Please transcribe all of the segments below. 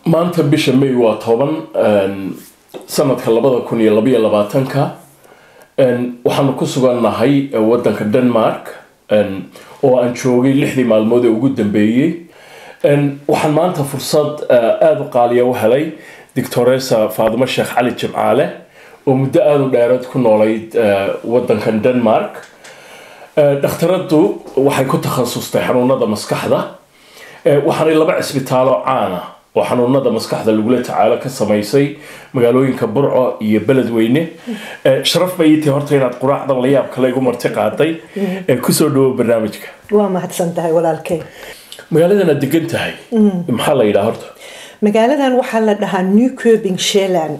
maanta bisha may waa toban sanadka labada kun iyo labaiyo labaatanka waxaanu ku sugannahay wadanka denmark oo aan joogay lixdii maalmood ee ugu dambeeyey waxaan maanta fursad aada u qaaliya u helay doctoresa faadimo sheekh cali jimcaale oo muddo aada u dheereed ku noolayd wadankan denmark dhakhtaraddu waxay ku takhasustay xanuunada maskaxda waxaanay laba cisbitaalo caana oo xanuunada maskaxda lagula tacaalo ka samaysay magaalooyinka burco iyo beledweyne sharaf bay ii tahay horta inaad quraacdan la yaab kale igu marti qaaday kusoo dhawo barnaamijka waa mahadsan tahay walaalkay magaaladan aad degan tahay maxaa la yidhaha horta magaaladan waxaa la dhahaa newcobing sheland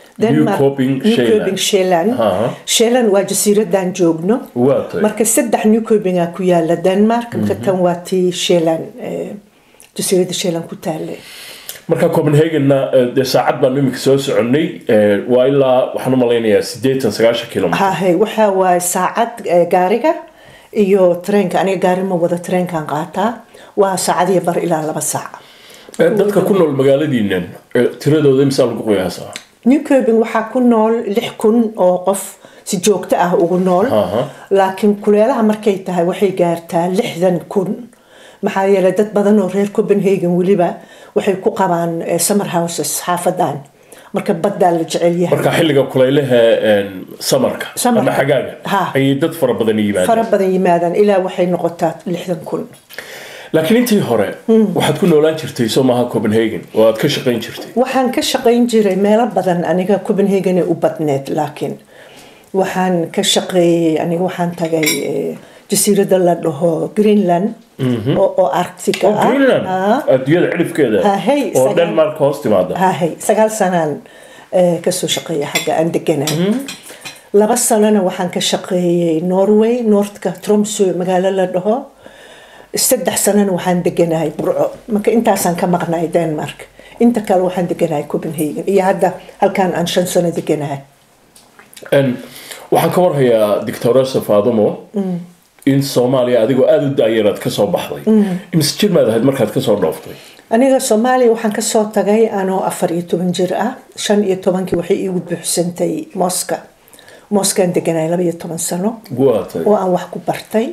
Newcoping sheland sheland waa jasiiradan joogno waa tahay marka saddex newcobinga ku yaala denmark marka tan waa tii sheland jasiirada sheland ku taale marka copenhagenna dee saacad baanu imika soo soconnay waa ilaa waxaan u malaynayaa siddeetan sagaashan kilomitr hahe waxa waaye saacad eh, gaariga iyo tareenka aniga gaari ma wada tareenkan qaataa waa saacadiyo bar ilaa laba saac dadka ku nool magaaladiinan tiradooda imsaa lagu qiyaasaa newcobing waxaa ku nool lix kun oo qof si joogto ah ugu nool Aha. laakiin kuleelaha markay tahay waxay gaartaa lixdan kun maxaa yeelay dad badan oo reer copenhagen weliba waxay ku qabaan eh, summer houses xaafadan marka baddaa la jecel yahay marka xilliga kulaylaha samarka Samarka. ama xagaaga Ha. ayay dad fara badan yimaadeen fara badan yimaadaan ilaa waxay noqotaa lixdan kun laakiin intii hore waxaad ku noolaan jirtay soo maaha copenhagen oo aad ka shaqayn jirtay waxaan ka shaqayn jiray meelo badan aniga copenhagen ee u badneed laakiin waxaan ka shaqeeyey aniga waxaan tagay eh, jasiirada la dhaho greenland oo oo arctica oo ah greenland Ah. adduunyada cidhifkeeda Ha, hey, oo sagal- denmark hoos timaada hahay sagaal sanaan eh, kasoo shaqeeya xagga aan deganaa laba sanona waxaan ka shaqeeyey norway northka tromso magaalo la dhaho saddex sanona waxaan deganahay burco marka intaasaan ka maqnahay denmark inta kale waxaan deganahay copenhagen iyo hadda halkaan aan shan sano deganahay En, waxaan ka warhayaa doctoresa faadimo in soomaaliya adigoo aada u daayaraad kasoo baxday imise jir maad ahayd markaad kasoo dhooftay aniga soomaaliya waxaan kasoo tagay anoo afar iyo toban jir ah shan iyo tobankii waxay iigu buuxsantay moska moskaan deganahay laba iyo toban sano waatay oo aan wax ku bartay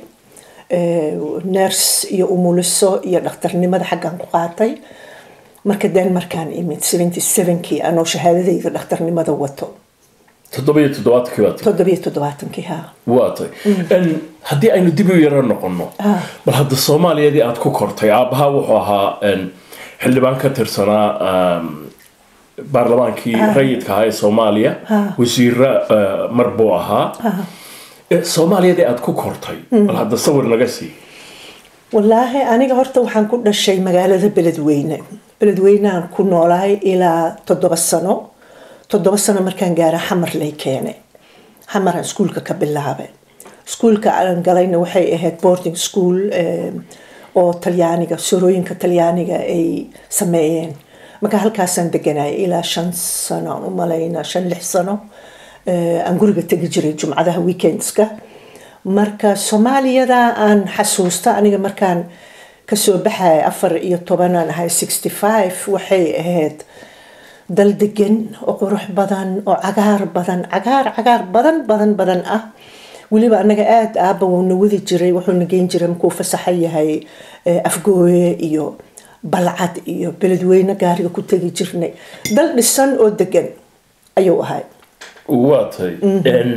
ners iyo umuliso iyo dhakhtarnimada xaggaan ku qaatay marka denmarkaan imid seventy sevenkii anoo shahaadadayda dhakhtarnimada wato toddoba iyo toddobaatankii baad toddobiyo toddobaatankii ha waatay En, haddii aynu dib u yaro noqono Ah. bal hadda soomaaliyadii aad ku kortay aabbahaa wuxuu ahaa en, xildhibaan ka tirsanaa um, baarlamaankii rayidka ahaa ee soomaaliya wasiira uh, mar buu ahaa Eh, soomaaliyadii aad ku kortay bal hadda sawir naga sii wallaahi aniga horta waxaan ku dhashay magaalada beledweyne beledweyneaan ku noolahay ilaa toddoba sano toddoba sano markaan gaara xamar lay keenay xamaraan iskuulka ka bilaabay iskuulka aan galayna waxay ahayd boarding school eh, oo talyaaniga sorooyinka talyaaniga ay sameeyeen marka halkaasaan deganay ilaa shan sano aan u malaynaa shan lix sano eh, aan guriga tegi jiray jumcadaha weekendska marka soomaaliyada aan xasuusta aniga markaan kasoo baxaya afar iyo tobanaan ahay sixty five waxay ahayd dal degan oo qurux badan oo cagaar badan cagaar cagaar badan badan badan ah weliba anaga aada aaba wuuna wadi jiray wuxuuna geyn jiray markuu fasaxa yahay eh, afgooye iyo balcad iyo beledweyne gaariga ku tegi jirnay dal dhisan oo degan ayuu ahay waatay En,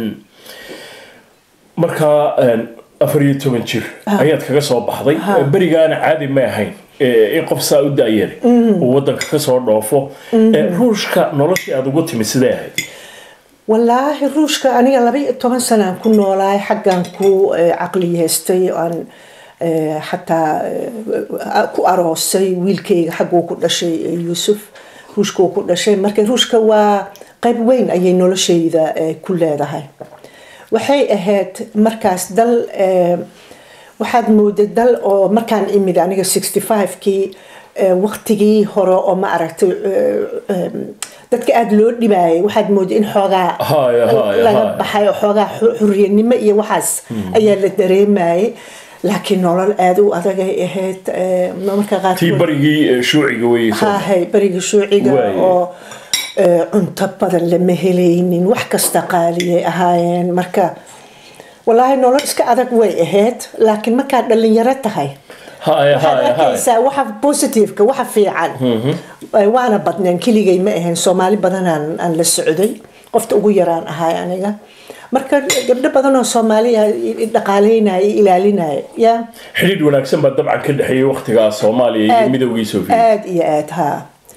markaa en, afar iyo toban jir ayaad kaga soo baxday berigaana caadi ma ahayn Eh, in qof saa u daayare uu wadanka kasoo dhoofo Eh, ruushka noloshii aada ugu timi sidee ahayd wallaahi ruushka aniga laba iyo toban sanaan ku noolaay xaggan ku eh, caqliyeystay oo aan eh, xataa eh, ku aroosay wiilkayga xagguu ku dhashay eh, yuusuf ruushkuu ku dhashay marka ruushka waa qayb weyn ayay noloshayda eh, ku leedahay waxay ahayd markaas dal eh, waxaad mooday dal oo markaan imid aniga sixty five-kii waqtigii hore oo ma aragtay eh, em, dadka aada loo dhibaayay waxaad mooday in xoogaa Haya, haya, laga haya. baxay oo xoogaa xu- xurriyanimo iyo waxaas ayaa la dareemayay laakiin nolol aada u adagay ahayd marka tii qaarkood barigii shuuciga weye haahay berigii shuuciga Waaye. oo eh, cunto badan lama helaynin wax kasta qaaliyay ahaayeen marka walaahi nolol iska adag way ahayd laakiin markaad dhalinyaro tahay haya waxaad haya haya arkaysaa waxa positiveka waxa fiican Eh, waana badneen keligay ma ahayn soomaali badanaan aan la socday qofta ugu yaraan ahay aniga marka gabdho badan oo soomaaliya i dhaqaaleynaya i ilaalinaya ya xidhiidh wanaagsan baa dabcan ka dhexeeyay waqtigaa soomaaliya iyo Aad- midowgii sofiya aada iyo aada haa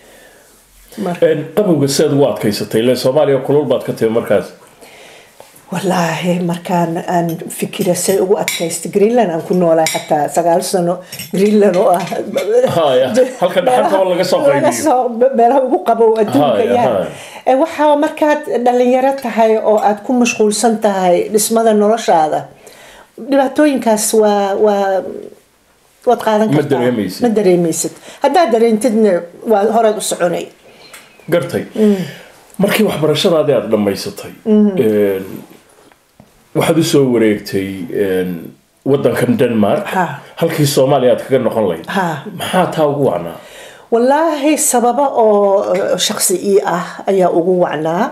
marka qabowga sidaad ugu adkaysatay ile soomaaliya kulul baad ka timi markaas wallaahi markaan aan fikira say ugu adkaystay greenland aan ku noolahay xataa sagaal sano greenland oo ah Haya, halka dhaxalka oo laga soo qaybiyo. laga soo- meelaha ugu qabow adduunka Haya, yaa haya. Eh, waxaa markaad dhalinyaro tahay oo aad ku mashquulsan tahay dhismada noloshaada dhibaatooyinkaas waa waa waad qaadan Ma kartaa dareemaysid. ma dareemaysid haddaad dareentidna waa horeed u soconay gartay markii waxbarashadaadii aada dhammaysatay een, waxaad usoo wareegtay een, wadankan denmark Ha. halkii soomaaliya aad kaga noqon lahayd Ha. maxaa taa ugu wacnaa wallaahi sababo oo eh, shakhsi ii ah ayaa ugu wacnaa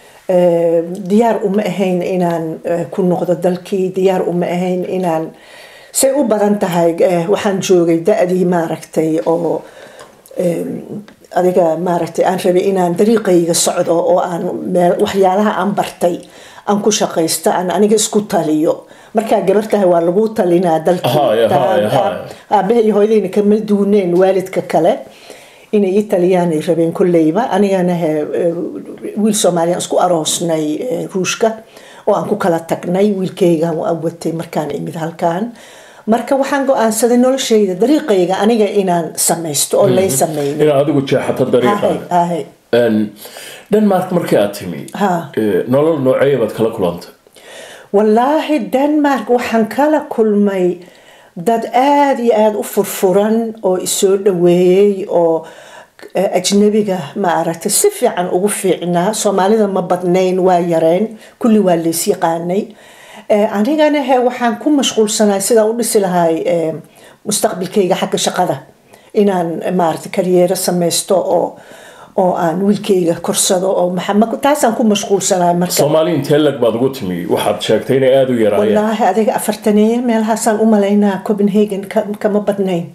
Eh, diyaar uma ahayn inaan eh, ku noqdo dalkii diyaar uma ahayn inaan say u badan tahay eh, waxaan joogay da-dii maaragtay oo eh, adiga maaragtay aan rabay inaan dariiqayga socdo oo aan meel waxyaalaha aan bartay aan ku shaqaysto aan aniga isku taliyo markaa gabar tahay waa lagu talinaa dalkii Haya, haya, haya. aabaha iyo hooyadayna kama duuneen waalidka kale inay ii taliyaan ay rabeen kolleyba anigana he eh, wiil soomaaliyan isku aroosnay eh, ruushka oo aan ku kala tagnay wiilkaygaan waan watay markaan imid halkaan marka waxaan go-aansaday noloshayda dariiqayga aniga inaan samaysto oo lay samaynin inaad adigu jeexato Ahay, dariiqaaga ahay. Een, denmark markii aad timi Ha. ee, nolol nooceeya baad kala kulantay wallaahi denmark waxaan kala kulmay dad aada iyo aada u furfuran oo isoo dhaweeyey oo eh, ajnabiga maaragtay si fiican ugu fiicnaa soomaalida ma badnayn waa yareen kulli waa lays yaqaanay Eh, anigana he waxaan ku mashquulsanahay sidaan u dhisi lahay eh, mustaqbalkayga xagga shaqada inaan eh, maaragtay karyeero samaysto oo oo aan wiilkayga korsado oo maxa- ma- taasaan ku mashquulsanahay marka soomaali intee lag baad ugu timi waxaad sheegtay inay aada u yaraayeen wallaahi adiga afartaneeye meelahaasaan u malaynaa copenhagen ka- kama badnayn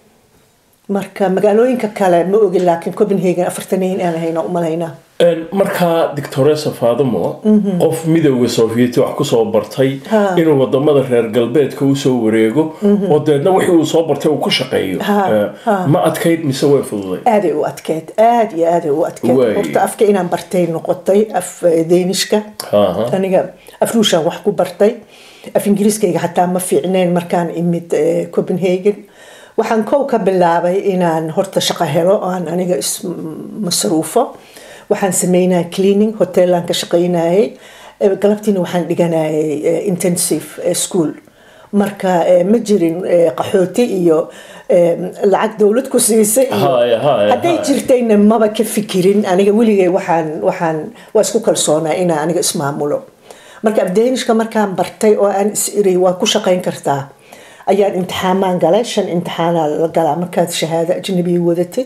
marka magaalooyinka kale ma ogin laakiin copenhagen afartaneeye inaan hayna u malaynaa Een, markaa dictoresa faadimo qof midowda sovieti wax kusoo bartay Ha. inuu wadamada reer galbeedka usoo wareego oo deedna wixii uu soo bartay uu ku shaqeeyo Ha, Ee, ha. ma adkayd mise way fududay aaday u adkeyd aada iyo aaday u adkeyd Waay. horta afka inaan bartay noqotay af eh, deenishka Aha. aniga af ruushaan wax ku bartay af ingiriiskayga xataa ma fiicneen markaan imid eh, copenhagen waxaan kow ka bilaabay inaan horta shaqo helo oo aan aniga ismasruufo waxaan sameynaya cleaning hoteelaan ka shaqaynayay Eh, galabtiina waxaan dhiganayay eh, intensive eh, school marka eh, ma jirin eh, qaxooti iyo eh, lacag dowlad ku siisay iyo Haya, haya, hadday haya. jirtayna maba ka fikirin aniga weligay waxaan waxaan waa isku kalsoonaa inaan aniga ismaamulo marka afdeenishka markaan bartay oo aan is iri waa ku shaqayn kartaa ayaan imtixaamaan galay shan imtixaanaa la galaa markaad shahaado ajnabiya wadatid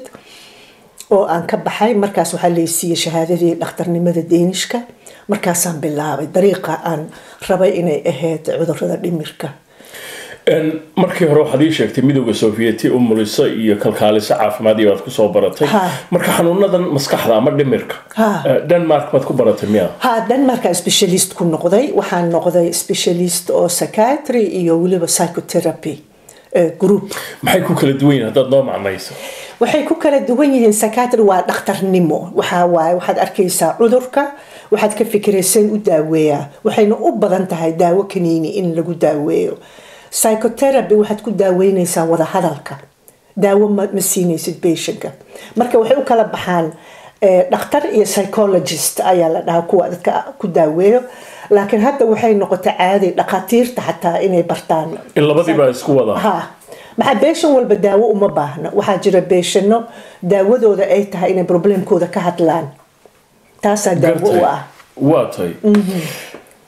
oo aan ka baxay markaas waxaa laysiiyey shahaadadii dhakhtarnimada deenishka markaasaan bilaabay dariiqa aan rabay inay ahayd cudurada dhimirka Een, markii hore waxaad ii sheegtay midowda sovieti umuliso iyo kalkaaliso caafimaad iyo aad kusoo baratay Ha. marka xanuunadan maskaxda ama dhimirka Ha. ee, denmark baad ku baratay miya ها دنمارك سبيشاليست ku noqday waxaan noqday specialist oo psychiatry iyo weliba psychotherapy eh, group maxay ku kala duwan yihiin haddaad noo macnayso waxay ku kala duwan yihiin psychiatry waa dhakhtarnimo waxaa waaye waxaad arkaysaa cudurka waxaad ka fikirayseen u daaweeyaa waxayna u badan tahay daawo kaniini in lagu daaweeyo psychotherapy waxaad ku daaweynaysaa wada hadalka daawo ma, ma siinaysid patientka marka waxay u kala baxaan eh, dhakhtar iyo psychologist ayaa la dhahaa kuwa dadka ku daaweeyo laakiin hadda waxay noqotay caadi dhakhaatiirta xataa inay bartaan in labadiibaa isku wada ha maxaa beeshan walba daawo uma baahna waxaa jira beeshano daawadooda ay tahay inay problemkooda ka hadlaan taasaa daawo u ah waa tahay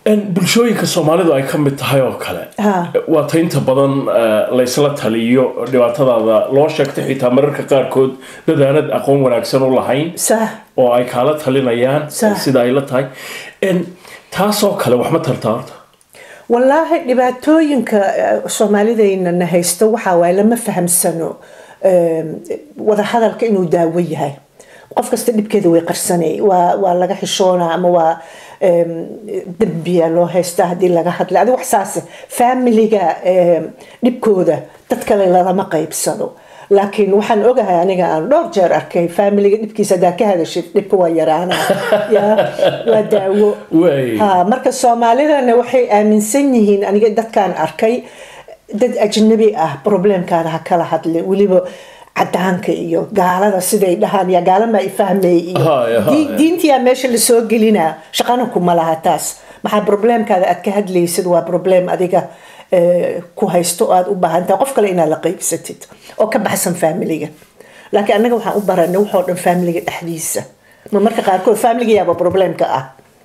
bulshooyinka soomaalidu ay ka mid tahay oo kale Ha. waa ta inta badan eh, laysla taliyo dhibaatadaada loo sheegtay xitaa mararka qaarkood dad aanad aqoon wanaagsan u lahayn sax oo ay kaala talinayaan Sax. sida ay la tahay En, taasoo kale wax ma tartaa horta wallaahi dhibaatooyinka eh, soomaalidayna na haysto waxaa waaye lama fahamsano em, wada hadalka inuu daawo yahay qof kasta dhibkeeda way qarsanay waa waa laga xishoonaa ama waa em, dembiya loo haystaa haddii laga hadla adi wax saase familiga em, dhibkooda dad kale lalama qaybsano laakiin waxaan ogahay aniga aan dhowr jeer arkay familiga dhibkiisa hadaa ka hadashid dhibka waa yaraana ya waa daawo Way. Ha, marka soomaalidana waxay aaminsan yihiin aniga dadkaan arkay dad ajnabi ah problemkaada ha kala hadlin weliba cadaanka iyo gaalada siday dhahaan ya gaalama i fahmay iyo Haya, haya. Dii- diintiyaa meesha lasoo gelinaa shaqana kuma laha taas maxaa problemkaada aad ka hadlaysid waa problem adiga eh, ku haysto oo aad u baahan tahay qof kale inaad la qaybsatid oo ka baxsan familiga laakiin annaga waxaan u baranay waxoo dhan familiga dhexdiisa ma marka qaarkood familiga yaaba problemka ah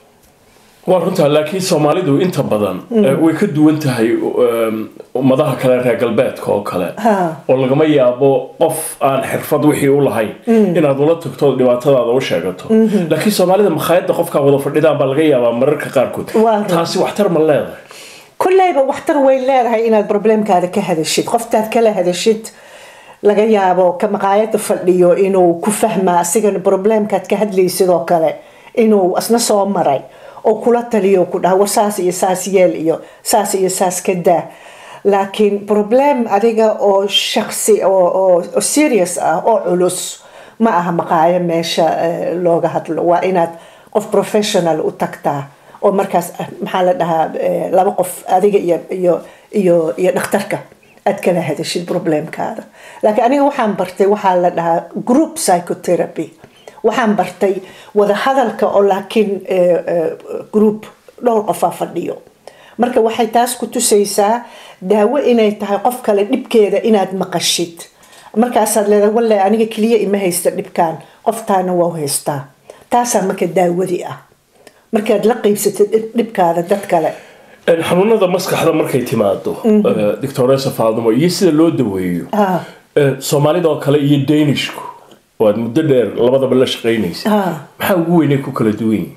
waa runtaa laakiin soomaalidu inta badan eh, way ka duwan tahay um, ummadaha kale reer galbeedka oo kale Ha. oo lagama yaabo qof aan xirfad wixii u lahayn inaad ula tagto oo dhibaatadaada u sheegato laakiin soomaalida makhaayadda qofkaa wada fadhidaan baa laga yaabaa mararka qaarkood Waa run. taasi waxtar ma leedahay kulleyba waxtar way leedahay inaad problemkaada ka hadashid qoftaad kala hadashid laga yaabo ka maqaayada fadhiyo inuu ku fahma asigana problemkaad ka hadlaysid oo kale inuu asna soo maray oo kula taliyo ku dhaha war saas iyo saas yeel iyo saas iyo saas ka daa laakiin problem adiga oo shaksi oo, oo, oo serious ah oo culus ma aha maqaayo meesha eh, looga hadlo waa inaad qof professional u tagtaa oo markaas ah, maxaa la dhahaa eh, laba qof adiga iyo iyo iyo iyo dhakhtarka aad kala hadashid problemkaada laakiin aniga waxaan bartay waxaa la dhahaa group psychotherapy waxaan bartay wada hadalka oo laakiin eh, eh, group dhowr qofaa fadhiyo marka waxay taas ku tusaysaa daawo inay tahay qof kale dhibkeeda inaad maqashid markaasaad leedahay walle aniga keliya ima haysta dhibkaan qoftaana waa u haystaa taasaa marka daawadii ah markaad la qaybsatid dhib- dhibkaada dad kale En, xanuunada maskaxda markay timaado eh, doctoresa faadimo iyo sida loo daweeyo Ah. eh, soomaalida oo kale iyo danishku oo aad muddo dheer labadaba la shaqaynaysa Ah. maxaa ugu weynay ku kala duwan yihiin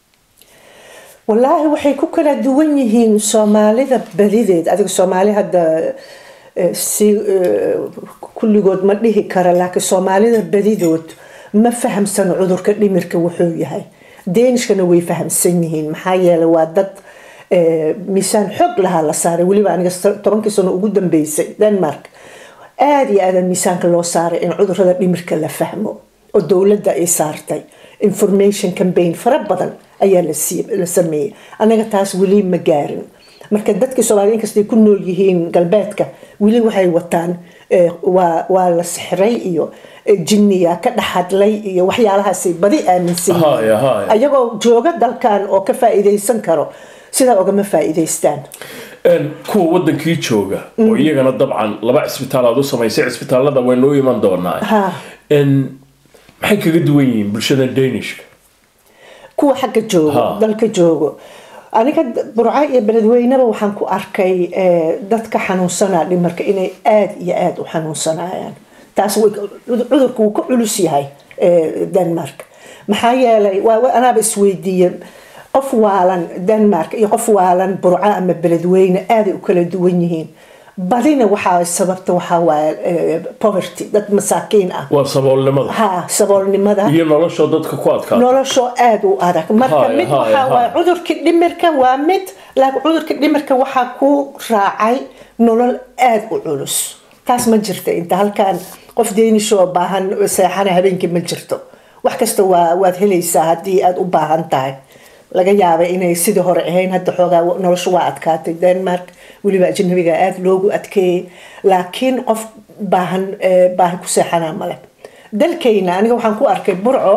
wallaahi waxay ku kala duwan yihiin soomaalida badideed adiga soomaali hadda eh, si eh, kulligood ma dhihi kara laakiin soomaalida badidood ma fahamsano cudurka dhimirka wuxuu yahay deenishkana way fahamsan yihiin maxaa yeelay waa dad eh, miisaan xoog lahaa la saaray weliba aniga sa- tobankii sano ugu dambeysay denmark aada iyo aada miisaanka loo saaray in cudurada dhimirka la fahmo oo dowladda ay saartay information campaign fara badan ayaa la sii- la sameeyey anaga taas weli ma gaarin marka dadkii soomaalida inkastay ku nool yihiin galbeedka weli waxay wataan eh, waa waa la sixray iyo eh, jinniya ka dhex hadlay iyo waxyaalahaasay badi aaminsan yihiin. Haya, haya. ayagoo jooga dalkan oo ka faa'iidaysan karo sidaa ogama faa'iidaystaan En, kuwa wadankii jooga oo iyagana dabcan laba cisbitaal aad u samaysay cisbitaalada waynu u iman doonaa Ha. En, maxay kaga duwan yihiin bulshada danishka kuwa xagga joogo Ha. dalka joogo aniga d- burco iyo beledweyneba waxaan ku arkay eh, dadka xanuunsanaa dhimarka inay aada iyo aada u xanuunsanayaan taas way- cudurku wuu ka culus yahay eh, denmark maxaa yeelay waa- waa- anaaba isweydiiye qof waalan denmark iyo qof waalan burco ama beledweyne aaday u kala duwan yihiin badina waxaa sababta waxaa waaye eh, poverty dad masaakiin ah waa saboolnimada ha saboolnimada iyo noloshoo dadka ku adkaa noloshoo aada u adag marka Haya, mid haya, waxaa waaye haya. cudurka dhimirka waa mid laakiin cudurka dhimirka waxaa ku raacay nolol aada u culus taas ma jirta inta halkan qof deenishoo baahan seexana habeenkii ma jirto wax kasta waa waad helaysaa haddii aada u baahan tahay laga yaabay inay sidii hore ahayn hadda xoogaa nolosha waa adkaatay denmark weliba ajnabiga aada loogu adkeeyey laakiin qof baahan eh, baahi ku seexanaa male dalkayna aniga waxaan ku arkay burco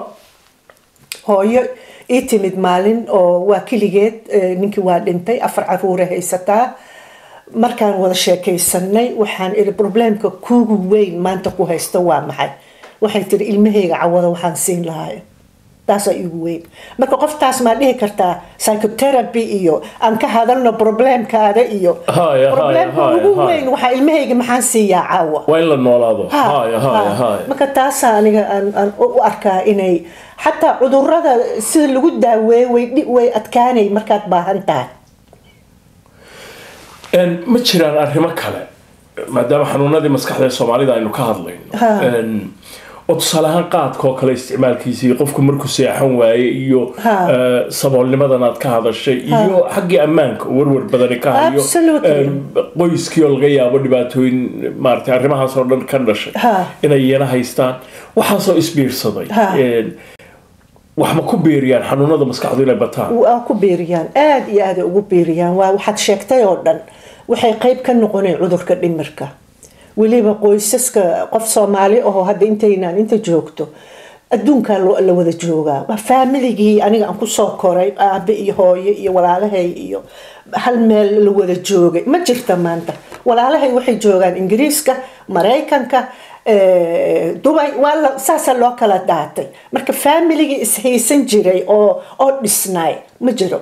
hooyo ii timid maalin oo waa keligeed eh, ninkii waa dhintay afar caruure haysataa markaan wada sheekaysanay waxaan iri problemka kuugu weyn maanta ku haysta waa maxay waxay tiri ilmahayga cawada waxaan siin lahay taasaa igu weyn marka qoftaas maa dhihi kartaa psychotherapy iyo aan ka hadalno problemkaada iyo Haya, haya, problemka haya, ugu haya. weyn waxaa ilmahayga maxaan siiyaa caawa waa in la noolaado Ha, haya haya ha. haya marka taasaa aniga aan aan u u arkaa inay xataa cudurada sida lagu daaweeyo way dhi- way adkaanay markaad baahan tahay Een, ma jiraan arrimo kale maadaama xanuunadii maskaxda ee soomaalida aynu ka hadlayno Ha. Een, oo tusaale ahaan qaadka oo kale isticmaalkiisa iyo qofku markuu seexan waaye iyo Ha. eh, saboolnimadan aad ka hadashay iyo xaggii ammaanka oo warwar badani ka hayo Absolutely. Een, qoyskii oo laga yaabo dhibaatooyin maaragtay arrimahaas oo dhan ka dhashay Ha. inay iyana haystaan waxaasoo isbiirsaday Ha. Een, wax ma ku biiriyaan xanuunada maskaxdu inay bataan waa ku beeriyaan aada iyo aada ugu beeriyaan waa waxaad sheegtay oo dhan waxay qayb ka noqoneen cudurka dhimirka weliba qoysaska qof soomaali ahoo hadda intaynaan inta joogto adduunkaa lo- la wada joogaa waa faamiligii aniga aan kusoo koray aabe iyo hooyo iyo walaalahay iyo hal meel la wada joogay ma jirta maanta walaalahay waxay joogaan ingiriiska maraykanka eh, dubay waa la saasaa loo kala daatay marka faamiligii ishaysan jiray oo oo dhisnaay ma jiro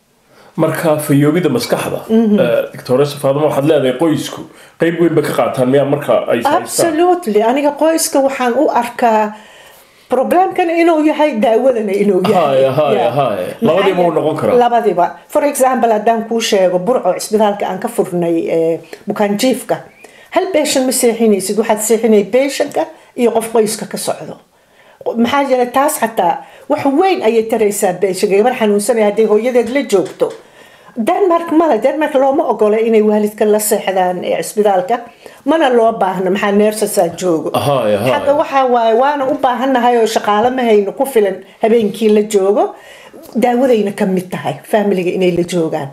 marka fayoobida maskaxda doctoresa faadimo waxaad leedahay qoysku qayb weyn ba ka qaataan miyaa marka ay haystaan absolutely aniga qoyska waxaan u arkaa problemkan inuu yahay daawadana inuu yahay Haya, haya, Yeah. haya. Labadiiba wuu noqon karaa. labadiba for example haddaan kuu sheego burco cisbitaalka aan ka furnay eh, bukaanjiifka hal beeshan ma seexinaysid waxaad seexinay beeshanka iyo qof qoyska ka socdo maxaa jira taas xataa wax weyn ayay taraysaa beeshanka gabar xanuunsanaya hadday hooyadeed la joogto denmark male denmark looma ogola inay waalidka la seexdaan ee cisbitaalka mana loo baahno maxaa neersasaa joogo Haya, haya. xagga waxaa waaye waana u baahannahay oo shaqaale ma hayno ku filan habeenkii la joogo daawadayna ka mid tahay faamiliga inay la joogaan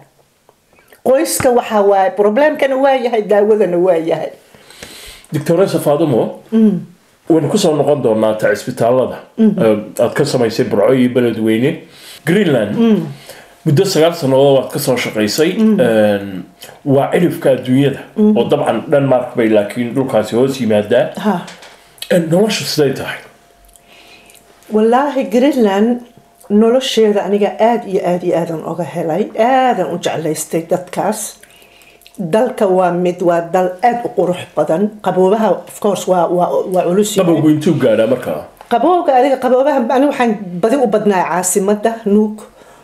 qoyska waxaa waaye problemkana waa yahay daawadana waa yahay doctoresa faadimo waynu kusoo noqon doonaa ta cisbitaalada Eh, aad ka samaysay burco iyo beledweyne greenland muddo sagaal sannadood waad kasoo shaqaysay Een, waa cirifka adduunyada oo dabcan denmark bay laakiin dhulkaasi hoos yimaadaa ha Een, noloshu siday tahay wallaahi greenland nolosheeda aniga aada iyo aada iyo aadan oga helay aadan u jeclaystay dadkaas dalka waa mid waa dal aada u qurux badan qaboobaha of course waa waa waa culus yahay. qabowgu intuu gaadhaa markaa qabowga adiga qaboobaha ani waxaan badi u badnaa caasimada nuug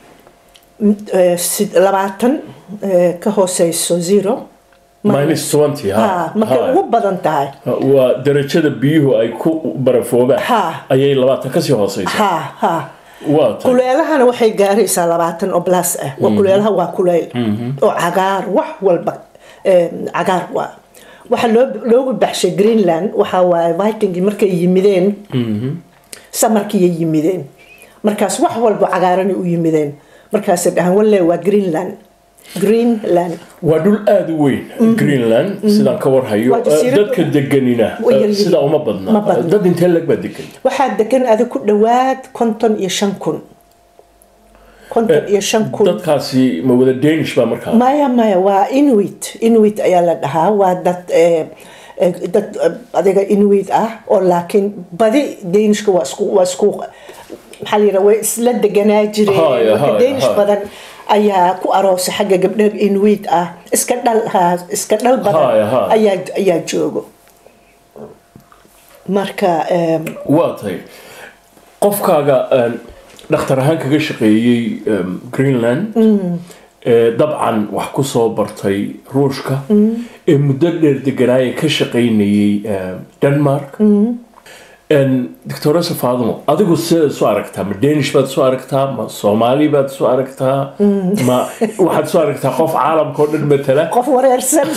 eh, sid- labaatan eh, ka hooseyso zero minus twenty ha markay ha ugu badan tahay waa darajada biyuhu ay ku barafoobaan Ha. ayay labaatan kasii hooseysa ha ha waa tay kuleelahana waxay gaaraysaa labaatan oo blas ah waa kuleelaha waa kuleyl oo cagaar wax walba eh, cagaar waa waxaa loo loogu baxshay greenland waxaa waaye vikingii markay yimideen samarkiiyay yimideen markaas wax walba cagaaranay u yimideen markaasay dhahaan walle waa greenland greenland waa dhul aada u weyn greenland sidaan ka warhayo Waa jasiirad- dadka deganina Way yar yihiin. sidaa uma Ma badna badna. dad intee lag baa degan waxaa degan ada ku dhowaad konton iyo shan kun konton iyo shan kun dadkaasi ma wada danish baa markaa maya maya waa inuit inuit ayaa la dhahaa waa dad eh, eh, dad eh, adiga inuit ah oo laakiin badi danishka waa isku waa isku maxaa la yidhaha way isla deganaa jireen Haya, marka haya, danish haya. badan ayaa ku aroosay xagga gabdha inuit ah iska dhal ha iska dhal Haya, badan haya. ayaa ayaa joogo marka em, waa tay qofkaaga een, dhakhtar ahaan kaga shaqeeyey em, greenland ee dabcan wax ku soo bartay ruushka ee muddo dheer deganaaya ka shaqaynayay em, denmark Een, doctoresa faadimo adigu sidaad isu aragtaa ma danish baad isu aragtaa ma soomaali baad isu aragtaa ma waxaad isu aragtaa qof caalamka oo dhan matala qof wareersan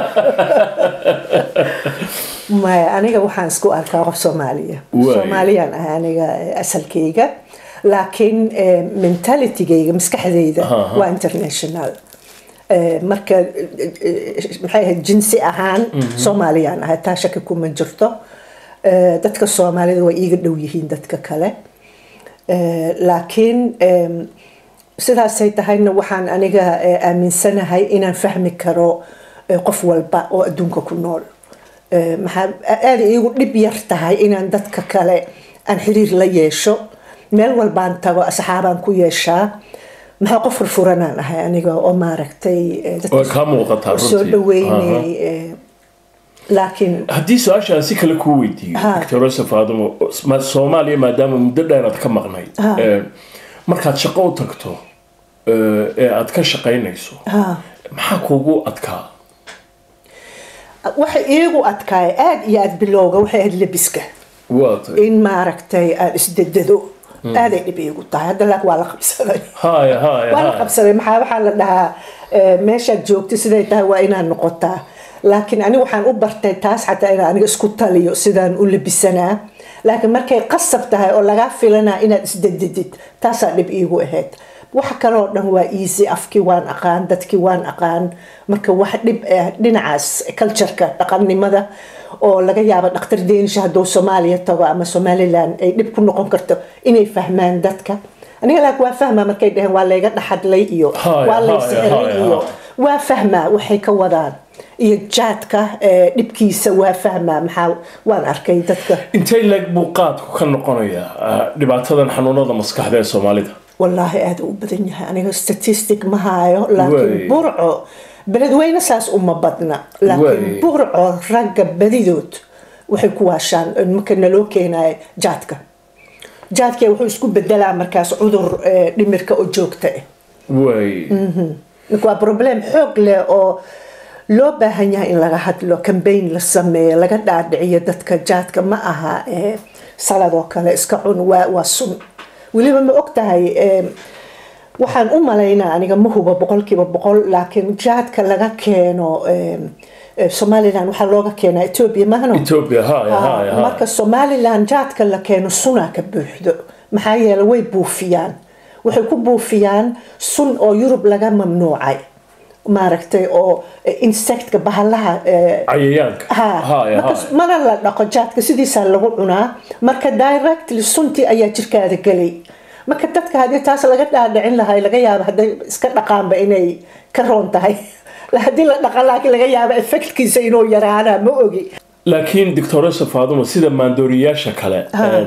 maya aniga waxaan isku arkaa qof soomaaliya Waay. soomaaliyaan ah aniga eh, asalkayga laakiin eh, mentalitygayga maskaxdayda Aha, aha. waa international Eh, marka eh, eh, maxay ahayd jinsi ahaan soomaaliyaan ahay taa shaki kuma jirto Eh, dadka soomaalida way iiga dhow yihiin dadka kale Eh, laakiin em, sidaasay tahayna waxaan aniga eh, aaminsanahay inaan fahmi karo eh, qof walba oo adduunka ku nool Eh, maxaa aada iigu dhib yar tahay inaan dadka kale aan xiriir la yeesho meel walbaan tago asxaabaan ku yeeshaa maxaa qof furfuranaan ahay aniga oo maaragtay eh, dadka way kaa muuqataa soo runtii dhaweynay eh, laakiin haddii su-aasha aan si kale kuu weydiiyo Ha. doctor yosef aadamo ma- soomaaliya maadaama muddo dheeraad ka maqnayd Ha. eh, markaad shaqo u tagto eh, ee aad ka shaqaynayso ha maxaa kuugu adkaa waxa iigu adkaay aada iyo aada bilowga waxay ahayd lebiska waa tay in maaragtay aan isdedado aaday dhib iigu tahay hadda laakiin waa la qabsaday haya haya waa la haya qabsaday maxaa waxaa la dhahaa eh, meeshaad joogta siday tahay waa inaad noqotaa laakiin aniga waxaan u bartay taas xataa inaan aniga isku taliyo sidaan u labisanaa laakiin markay qasab tahay oo lagaa filanaa inaad isdededid taasaa dhib iigu ahayd waxa kaloo dhan waa easy afkii waan aqaan dadkii waan aqaan marka wax dhib ah dhinacaas cultureka dhaqannimada oo laga yaabo dhakhtar deenisha hadduu soomaaliya tago ama somaliland ay dhib ku noqon karto inay fahmaan dadka aniga laakiin waa fahmaa markay dhaheen waa layga dhaxadlay iyo Haya, waa lay haya, sixiray haya, iyo haya. waa fahmaa waxay ka wadaan iyo jaadka eh, dhibkiisa waa fahmaa maxaa waan arkay dadka intay leeg buu qaadku ka noqonayaa ah, dhibaatadan xanuunada maskaxda ee soomaalida wallaahi aada u badan yahay aniga statistic ma haayo Way. laakiin burco beledweyne saas uma badna Way. laakiin burco ragga badidood waxay ku waashaan marka naloo keenayo jaadka jaadka wuxuu isku bedelaa markaas cudur eh, dhimirka oo joogta ah way marka waa problem xoog leh oo loo baahan yahay in laga hadlo cambaign la sameeyo laga dhaadhiciyo dadka jaadka ma aha eh, salad oo kale iska cun waa waa sun weliba ma og tahay eh, waxaan u malaynaa aniga ma hubo boqolkiiba boqol laakiin jaadka laga keeno eh, eh, somaliland waxaa looga keenaa ethiopia mahano ethiopia haya haya haya marka somaliland jaadka la keeno sunaa ka buuxdo maxaa yeele way buufiyaan waxay ku buufiyaan sun oo yurub laga mamnuucay maaragtay oo eh, insectka bahalaha eh, cayayaanka ha haya marka haya mana la dhaqo jaadka sidiisaa lagu cunaa marka directly suntii ayaa jirkaada gelay marka dadka haddii taas laga dhaadhicin lahay laga yaabo hadday iska dhaqaanba inay ka roon tahay haddii la dhaqa laakiin laga yaabo effectkiisa inuu yaraana ma ogi laakiin doctor yosef aadamo sida maandooriyaasha kale Ha. een,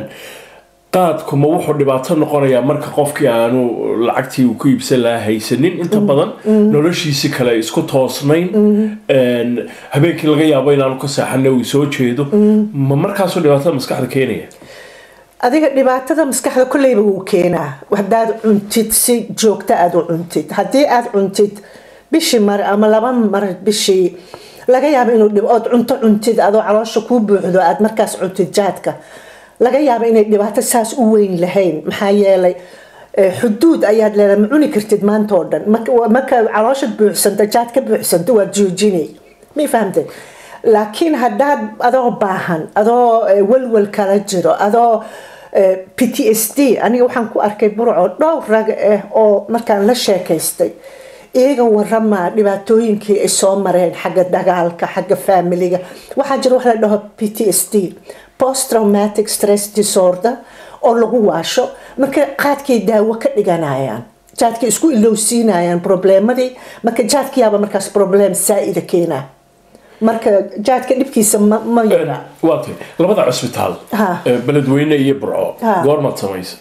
qaadkuma wuxuu dhibaato noqonayaa marka qofkii aanu lacagtii uu ku iibsan lahaa haysanin inta badan noloshiisi kale ay isku toosnayn een, habeenkii laga yaabo inaanu ka seexana uu soo jeedo ma markaasuu dhibaatada maskaxda keenaya adiga dhibaatada maskaxda kolleyba wuu keenaa haddaad cuntid si joogta aad u cuntid haddii aad cuntid bishii mar ama laba mar bishii laga yaabo inuu dhib ood cunto cuntid adoo caloosha kuu buuxdo aad markaas cuntid jaadka laga yaabo inay dhibaato saas u weyn lahayn maxaa yeelay eh, xuduud ayaad leedahay ma cuni kartid maanta oo dhan marka marka caloosha buuxsanto jaad ka buuxsanto waad joojinay may fahamtay laakiin haddaad adoo baahan adoo eh, walwal kala jiro adoo eh, p t s d aniga waxaan ku arkay burco dhowr rag ah oo markaan la sheekaystay iyaga waramaa dhibaatooyinkii ay soo mareen xagga dagaalka xagga faamiliga waxaa jira wax la dhaho p t s d post traumatic stress disorder oo lagu waasho marka qaadkay daawo ka dhiganayaan jaadkay isku ilowsiinayaan probleemadii marka jaadkiyaaba markaas problem saa-ida keenaa marka jaadka dhibkiisa ma ma yara waa tay labada cusbitaal Ha. ee beledweyne iyo burco Ha. goormaad samaysa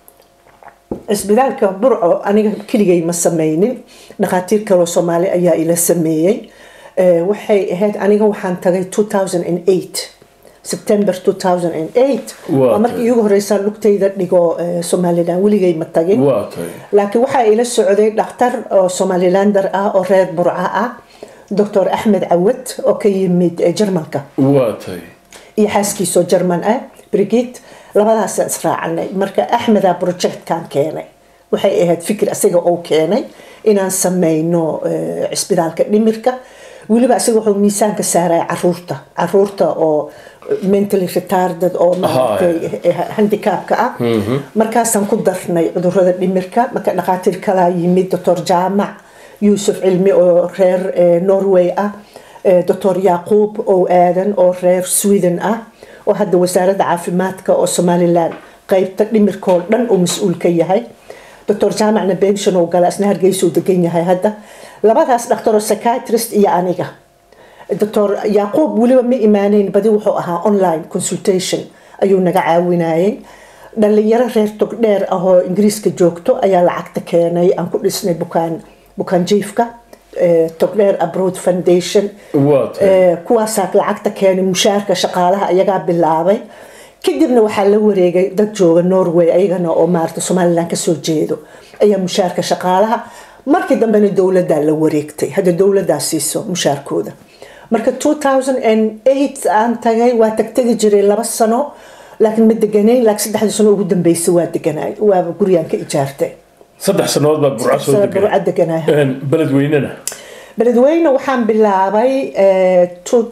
cisbitaalka burco aniga keligay ma sameynin dhakhaatiir kaloo soomaali ayaa ila sameeyey Eh, waxay ahayd aniga waxaan tagay 2008 september 2008 Waa waa markii iigu horeysaa lugtayda dhigo eh, somaliland weligay ma tagin waa tay laakiin waxaa ila socday dhakhtar oo somalilander ah oo reer burca ah doctor axmed cawad oo ka yimid eh, jarmalka waa tay iyo xaaskiisoo jarman ah brigid labadaasaan israacanay marka axmeda projectkan keenay waxay ahayd fikir asiga oo keenay inaan sameyno eh, cisbitaalka dhimirka weliba asiga wuxuu miisaanka saaraya caruurta caruurta oo mentally retarded oo maaragtay eh, handicapka ah markaasaan ku darnay cudurada dhimirka marka dhakhaatiir kalaa yimid doctor jaamac yuusuf cilmi oo reer eh, norway ah eh, doctor yaaquub oo aadan oo reer sweden ah oo hadda wasaaradda caafimaadka oo somalilan qeybta dhimirkoo dhan uu mas-uul ka yahay doctor jaamacna bension oo gala isna hargeysuu degan yahay hadda labadaas dhakhtaroo psychiatrist iyo aniga doctor yaaquub weliba ma imaaneyn badi wuxuu ahaa online consultation ayuu naga caawinayay dhalinyaro reer togdheer ah oo ingiriiska joogto ayaa lacagta keenay aan ku dhisnay bukaan bukaan jiifka eh, togdheer abroad foundation waa tahay Eh, kuwaasaa lacagta keenay mushaarka shaqaalaha ayagaa bilaabay kadibna waxaa la wareegay dad jooga norway ayagana oo maarata somalilan kasoo jeedo ayaa mushaarka shaqaalaha markii dambena dowladdaa la wareegtay hadda dowladdaa siiso mushaarkooda marka 2008 aan tagay waa tagtagi jiray laba sano laakiin ma deganayn laakiin saddexdii sano ugu dambeysay waa deganaay waaba gurigaan ka ijaartay saddex sannadood baad burca soo Sano degan burca deganaay beledweynena beledweyne waxaan bilaabay eh,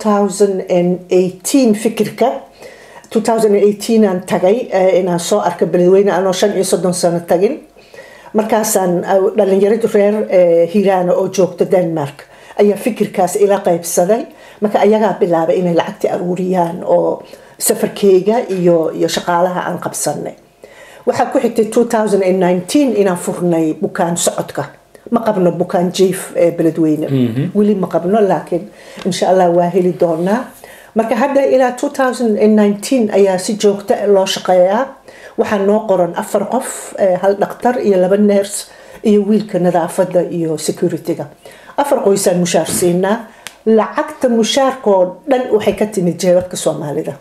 2018 fikirka 2018 aan tagay eh, inaan soo arka beledweyne anoo shan iyo soddon sano tagin markaasaan ah, dhalinyaradu reer eh, hiiraana oo joogta denmark ayaa fikirkaas ila qaybsaday marka ayagaa bilaabay inay lacagti aruuriyaan oo safarkeyga iyo iyo shaqaalaha aan qabsanay waxaa ku xigtay 2019 inaan furnay bukaan socodka ma qabno bukaan jiif ee beledweyne weli ma qabno laakiin insha allah waa heli doonaa marka hadda ilaa 2019 ayaa si joogta loo shaqeeyaa waxaa noo qoran afar qof eh, hal dhaktar iyo laba neers iyo wiilka nadaafada iyo securityga afar qoysaan mushaar siinaa lacagta mushaarkoo dhan waxay ka timid jeebabka soomaalida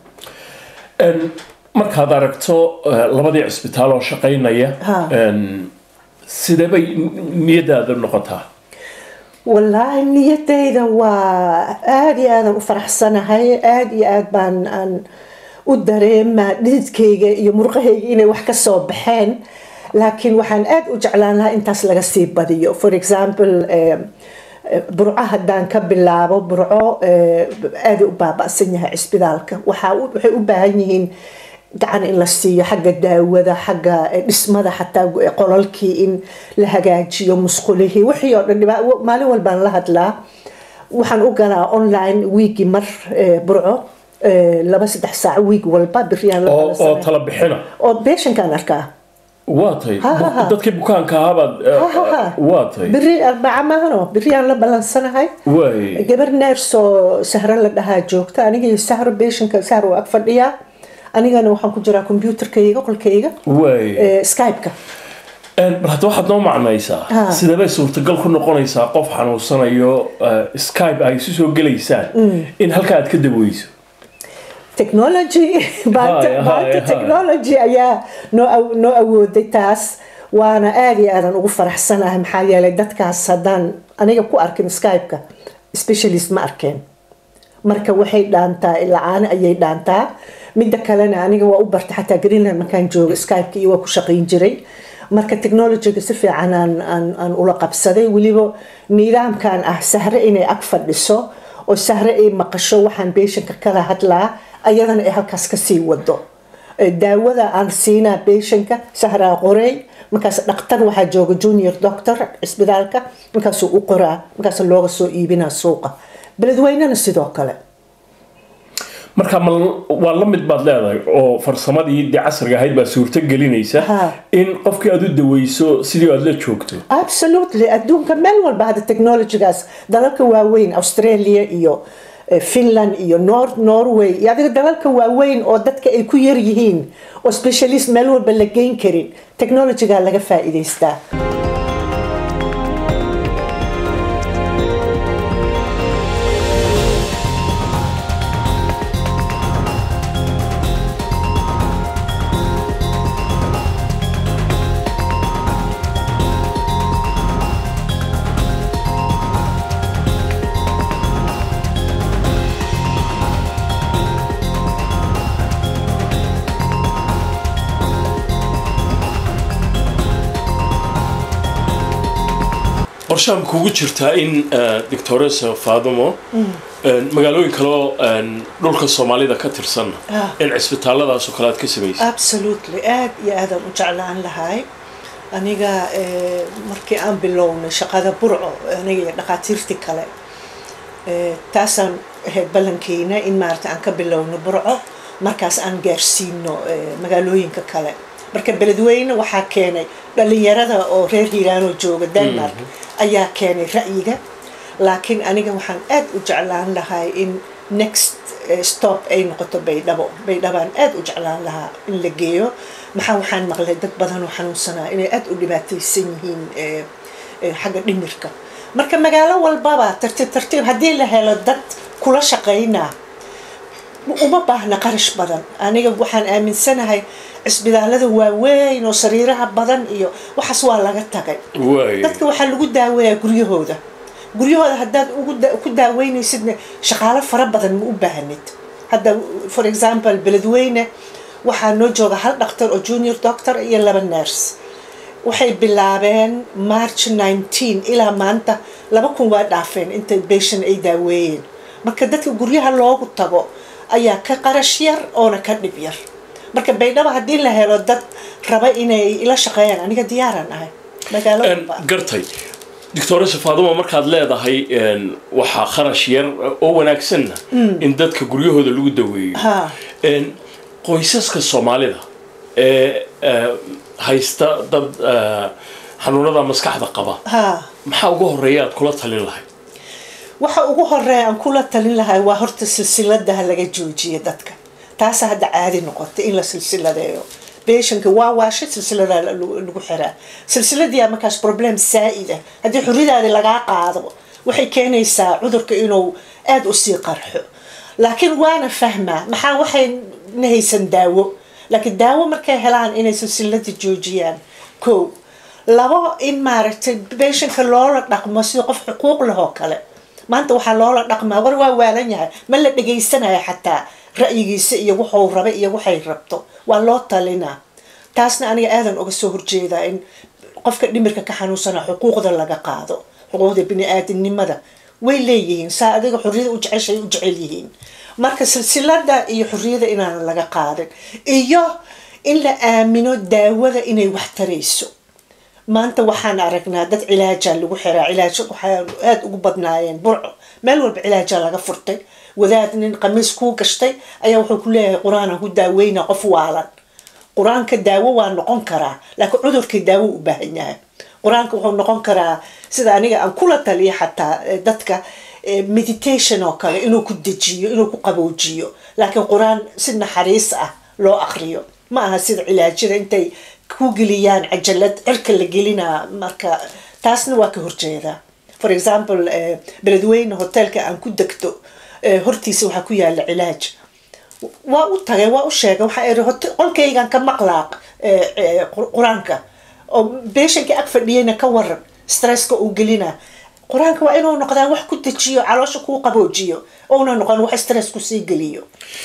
En, markaad aragto eh, labadii cisbitaal oo shaqaynaya Ha. en, sidee bay niyadaada noqotaa wallaahi niyadayda waa aada iyo aadan u faraxsanahay aada iyo aad baan aan u dareemaa dhididkayga iyo murqahayga inay wax ka soo baxeen laakiin waxaan aada u jeclaan lahaa intaas laga sii badiyo for example eh, eh, burco haddaan ka bilaabo burco eh, aada u baaba'san yahay cisbitaalka waxaa u- waxay u baahan yihiin gacan in la siiyo xagga daawada xagga eh, dhismada xataa eh, qolalkii in la hagaajiyo musqulihii wixii oo dhan dhiba- maalin walbaan la hadlaa waxaan u galaa online wiigi mar eh, burco eh, laba saddex saac wiig walba biriyaan la oo oo balansanay. tala bixina oo beeshankaan arkaa waa tahay Ha, ha, ha. dadkii bukaanka ahabaad Ha, ha, ha. waa tahay biri arbaca maahano biriyaan la balansanahay waay gabar neers oo sahro la dhahaa joogta aniga iyo sahro beeshanka sahro waa ag fadhiyaa anigana waxaan ku jiraa kombyuutarkayga qolkayga waay eh, skype-ka En, bal hadda waxaad noo macnaysaa Ha. sidee bay suurtagal ku noqonaysaa qof xanuunsanayo eh, skype ay isu soo gelaysaan in halkaa aad ka daweyso technology maanta Haya, maanta haya, technology ayaa noo aw- noo awooday taas waana aada iyo aadan ugu faraxsanahay maxaa yeelay dadkaas haddaan aniga ku arkin skype-ka specialist ma arkeen marka waxay dhaantaa la-aan ayay dhaantaa midda kalena aniga waa u bartay xataa greenland markaan joogo skype-ka iyo waa ku shaqayn jiray marka technologyga si fiican aan, aan, aan ula qabsaday weliba nidaamkan ah sahre inay ag fadhiso oo sahre ay maqasho waxaan beeshanka kala hadlaa ayadana ay halkaas kasii wado Eh, daawada aan siinaa beeshanka sahraa qorey markaas dhaktar waxaa jooga junior doctor cisbitaalka markaasuu u qoraa markaas looga soo iibinaa suuqa beledweynena sidoo kale marka ma waa la mid baad leedahay oo farsamadii dee casriga ahayd baa suurto gelinaysa Ha. in qofkii aad u daweyso sidii aad la joogto absolutely adduunka meel walba hadda technologygaas dalalka waaweyn australia iyo eh, finland iyo Nor- norway iyo adiga dalalka waaweyn oo dadka ay ku yar yihiin oo specialist meel walba la geyn karin technologyga laga faa'iidaystaa qorshahan kugu jirtaa in doctoresa fadumo magaalooyin kaleo dhulka soomaalida ka tirsan Ah. in cisbitaalladaasoo kale aad ka samaysa absolutely aad iyo aadaan u jeclaan lahay aniga eh, markii aan bilownay shaqada burco aniga iyo dhakhaatiirtii kale eh, taasaan ahayd ballankeena in maarata aan ka bilowno burco markaas aan gaarsiino eh, magaalooyinka kale marka beledweyne waxaa keenay dhalinyarada oo reer hiiraanoo jooga denmark ayaa keenay ra'yiga laakiin aniga waxaan aad u jeclaan lahay in next eh, stop ay noqoto baydhabo baydhabaan aad u jeclaan lahaa in la geeyo maxaa waxaan maqlay dad badan oo xanuunsanaa inay aada u dhibaataysan yihiin xagga dhimirka marka magaalo walbaba tartiib tartiib haddii la helo dad kula shaqaynaa uma baahna qarash badan aniga waxaan aaminsanahay cisbitaalada waaweyn oo sariiraha badan iyo waxaas waa laga tagay dadka waxaa lagu daaweeyaa guryahooda guryahooda haddaad ku daaweynaysidna shaqaalo fara badan ma u baahnid hadda for example beledweyne waxaa noo jooga hal dhaktar oo junior doctor iyo laba nurse waxay bilaabeen march nineteen ilaa maanta laba kun waa dhaafeen inta beshan ay daaweeyeen marka dadka guryaha loogu tago ayaa ka qarash yar oona ka dhib yar marka baydhabo haddii la helo dad raba inay ila shaqeeyaan aniga diyaaran ahay gartay doctoresa faaduma markaad leedahay waxaa kharash yar oo wanaagsanna in dadka guryahooda lagu daweeyo qoysaska soomaalida ee haysta dad xanuunada maskaxda qaba maxaa ugu horeeya aad kula talin lahay waxa ugu horeeya aan kula talin lahay waa horta silsiladaha laga joojiya dadka taasa hadda caadi noqotay in la silsiladeeyo beshanka waa waasha silsilada lagu xiraa silsiladiyaa markaas problem saa-ida haddii xuridaadi lagaa qaado waxay keenaysaa cudurka inuu aada usii qarxo laakiin waana fahmaa maxaa waxay nahaysan daawo laakiin daawo markay helaan inay silsilada joojiyaan ko labo in maaragtay beshanka loola dhaqmo sida qof xuquuq leh oo kale maanta waxaa loola dhaqmaa war waa waalan yahay ma la dhagaysanayo xataa ra'yigiisa iyo wuxuu raba iyo waxay rabto waa loo talinaa taasna aniga aadan uga soo horjeedaa in qofka dhimirka ka xanuunsana xuquuqda laga qaado xuquuqda bini-aadamnimada way leeyihiin saa adiga xorriyada u jeceshay u jecel yihiin marka silsilada iyo xorriyada inaanan laga qaadin iyo in la aamino daawada inay wax tarayso maanta waxaan aragnaa dad cilaajaa lagu xiraa cilaajo waxaa aada ugu badnaayeen burco meel walba cilaajaa laga furtay wadaad nin qamiis kuu gashtay ayaa wuxuu ku leeyahay qur-aanan ku daaweyna qof waalan qur-aanka daawo waa noqon karaa laakiin cudurkii daawo u baahan yahay qur-aanka wuxuu noqon karaa sida aniga aan kula taliya xataa dadka meditation oo kale inuu ku dejiyo inuu ku qaboojiyo laakiin qur-aan si naxariis ah loo akriyo ma aha sida cilaajada intay ku geliyaan cajalad cirka la gelinaa marka taasna waa ka horjeedaa for example beledweyne hotelka aan ku degto hortiisa waxaa ku yaala cilaaj waa u tagay waa u sheegay waxaa iri qolkaygan ka maqlaaq qur-aanka oo beeshanka ag fadhiyayna ka waran stresska uu gelina qur-aanka waa inuu noqdaa wax ku dejiyo caloosha kuu qaboojiyo ouna noqon wax stress kusii geliyo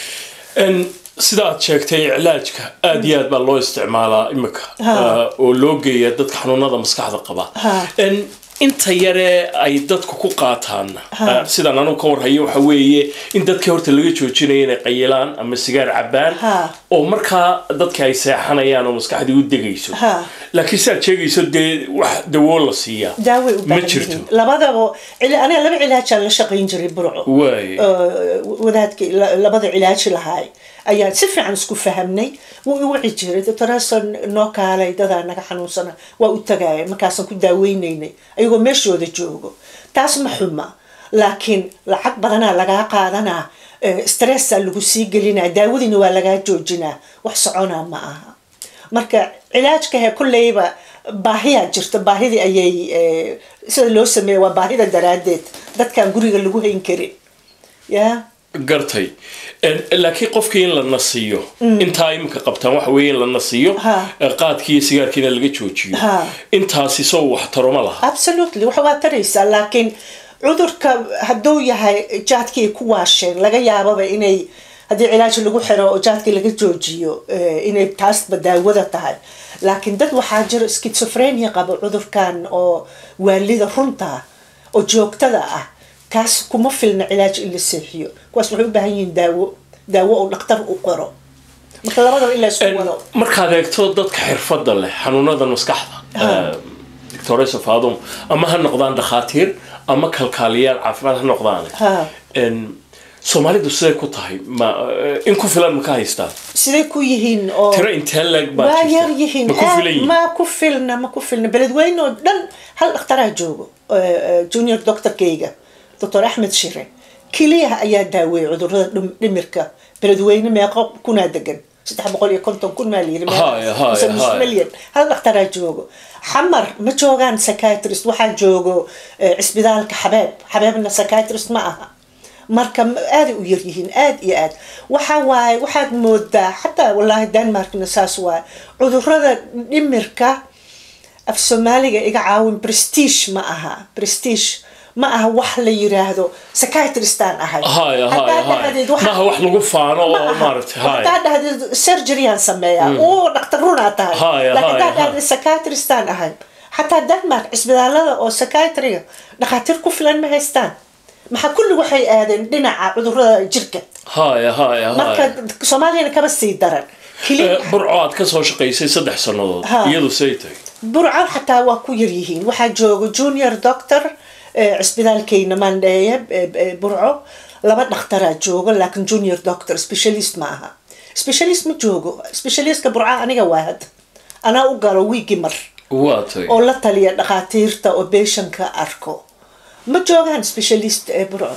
sida aad sheegtay cilaajka aada iyo aad baa loo isticmaalaa imika oo loo geeya dadka xanuunada maskaxda qaba inta yare ay dadku ku qaataan sidaan anugu ka warhayo waxa weeye in dadkii horta laga joojinayo inay qayilaan ama sigaar cabaan oo markaa dadka ay seexanayaan oo maskaxdii u degayso laakiin si aad sheegayso dee wax dawoo la siiyaa daaway u ma jirto labadaba aniga laba cilaajaan la shaqayn jiray burco waay wadaadkii labada cilaaji lahaay ayaan si fiican isku fahamnay wuu i wici jiray doctorason noo kaalay dadaa naga xanuunsana waa u tagaaya markaasaan ku daaweynaynay ayagoo meeshooda joogo taas ma xuma laakiin lacag badanaa lagaa qaadanaa stressaa lagu sii gelinaa daawadiina waa lagaa joojinaa wax soconaa ma aha marka cilaajkahe kolleyba baahiyaa jirta baahidii ayay sida loo sameeya waa baahida daraaddeed dadkaan guriga lagu hayn karin ya gartay laakiin qofkii in la nasiyo intaa iminka qabtaan waxa weeye in la nasiyo qaadkii iyo sigaarkiina laga joojiyo intaasi soo wax taro ma laha absolutely waxa waa taraysaa laakiin cudurka hadduu yahay jaadkii ku waasheen laga yaababa inay haddii cilaaj lagu xiro oo jaadkii laga joojiyo inay taasba daawada tahay laakiin dad waxaa jiro schizophrenia qaba cudurkan oo waalida runta oo joogtada ah kaas kuma filna cilaaj in la seexiyo kuwaas waxay u baahan yihiin daawo daawo oo dhaktar u qoro marka labadaba in la isku wado markaad eegto dadka xirfadda leh xanuunadan maskaxda doctoresa faadum ama ha noqdaan dhakhaatiir ama kalkaaliyaal caafimaad ha noqdaan soomaalidu siday ku tahay ma in ku filan ma ka haystaan siday ku yihiin oo tiro intee leeg baa waa jirta? yar yihiin ma ku filan yihiin ma ku filna ma ku filna beledweyne oo dhan hal dhakhtaraa joogo junior doctorkayga doctor axmed shire keliyaha ayaa daaweeyay cudurada dhim- dhimirka beledweyne meeqo kunaa degan saddex boqol iyo konton kun maa layiri Haya, haya, mise nus haya. milyan hal dhakhtaraa joogo xamar ma joogaan psychiatrist waxaa joogo eh, cisbitaalka xabeeb xabeebna psychiatrist ma aha marka m- aaday u yaryihiin aad iyo aad waxa waaye waxaad moodaa xataa wallaahi denmarkna saas waaye cudurada dhimirka af soomaaliga iga caawin prestige ma aha prestige ma aha wax la yiraahdo psychiatristaan ahay haya haya Haddaad haya dhahdeed waxa- maaha wax lagu faano ma oo aha. maaragtay haya haddaad dhahdeed surgeryaan sameeyaa oo dhaktar runaa tahay Haya, laakiin haya, haddaad dhahdeed psychiatristaan ahay xataa denmark cisbitaalada oo psychiatriga dhakhaatiir ku filan ma haystaan maxaa kulli waxay aadeen dhinaca cudurada jirka haya haya marka haya soomaaliyana kaba sii daran kili Eh, burco aad ka soo shaqaysay saddex sannadood Ha. iyadu say tahay burco xataa waa ku yaryihiin waxaa jooga junior doctor eh, cisbitaalkeyna mandheeye eh, eh, burco laba dhakhtaraa jooga laakiin junior doctor specialist ma aha specialist ma joogo specialistka burca aniga waa hadda anaa u galo wiigi mar waa tahay oo la taliya dhakhaatiirta oo beeshanka arko ma joogaan specialist ee burco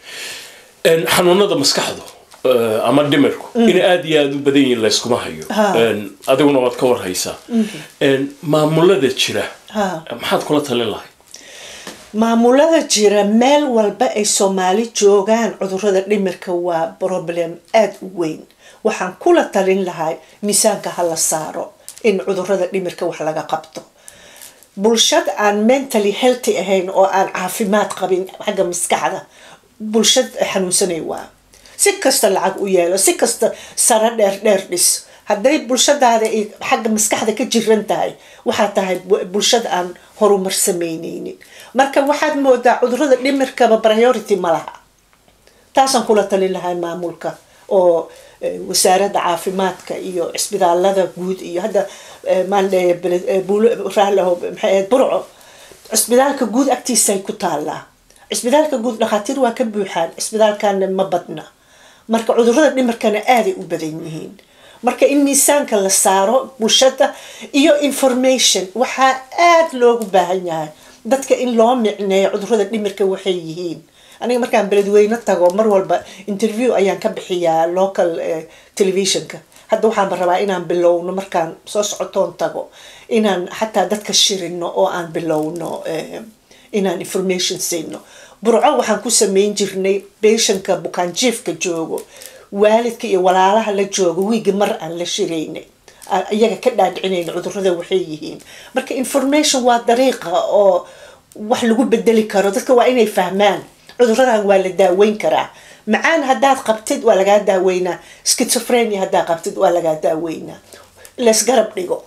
En, xanuunada maskaxdu eh, ama dhimirku in aad iyo aada u badan yihiin layskuma hayo Ha. En, adiguna waad ka warhaysaa En, maamulada jira Ha. maxaad kula talin lahayd maamulada jira meel walba ay soomaali joogaan cudurada dhimirka waa problem aada u weyn waxaan kula talin lahay miisaanka ha la saaro in cudurada dhimirka wax laga qabto bulshad aan mentally healthy ahayn oo aan caafimaad qabin xagga maskaxda bulshad xanuunsanay waa si kasta lacag u yeelo si kasta saro dheer dheer dhis hadday bulshadaada ay xagga maskaxda ka jiran tahay waxaa tahay bu- bulshad aan horumar samaynaynin marka waxaad moodaa cudurada dhimirkaba priority ma laha taasaan kula talin lahaa maamulka oo eh, wasaaradda caafimaadka iyo cisbitaalada guud iyo hadda eh, maandheeye beled- eh, buulo raalaho maxay ahayd burco cisbitaalka guud agtiisay ku taallaa cisbitaalka guud dhakhaatiir waa ka buuxaan cisbitaalkana ma badna marka cudurada dhimirkana aaday u badan yihiin marka in miisaanka la saaro bulshada iyo information waxaa aada loogu baahan yahay dadka in loo micneeyo cudurada dhimirka waxay yihiin aniga markaan beledweyne tago mar walba interview ayaan ka bixiyaa local eh, televisionka hadda waxaanba rabaa inaan bilowno markaan soo socotoon tago inaan xataa dadka shirino oo aan bilowno eh, inaan information siino burco waxaan ku sameyn jirnay beeshanka bukaanjiifka joogo waalidka iyo walaalaha la joogo wiigi mar aan la shiraynay aan iyaga ka dhaadhicinayna cudurada waxay yihiin marka information waa dariiqa oo wax lagu bedeli karo dadka waa inay fahmaan cuduradan waa la daaweyn karaa macaan haddaad qabtid waa lagaa daaweynaa schizophrenia haddaad qabtid waa lagaa daaweynaa laysgarab dhigo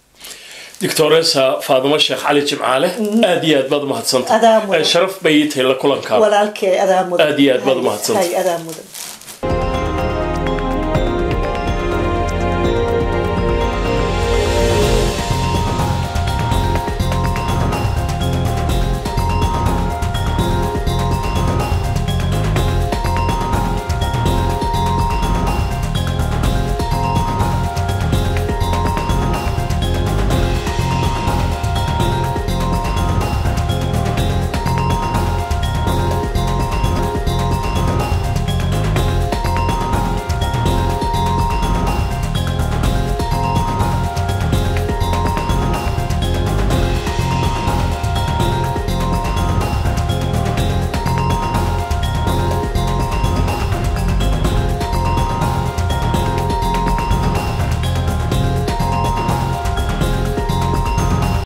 doctoresa faadimo sheekh cali jimcaale aad iyo aad baad Adaa umahadsantahay mudan. Eh, sharaf bay ii tahay la kulankaada walaalkee adaa mudan Aad iyo aad baad Hay- umahadsantahay. hay, adaa mudan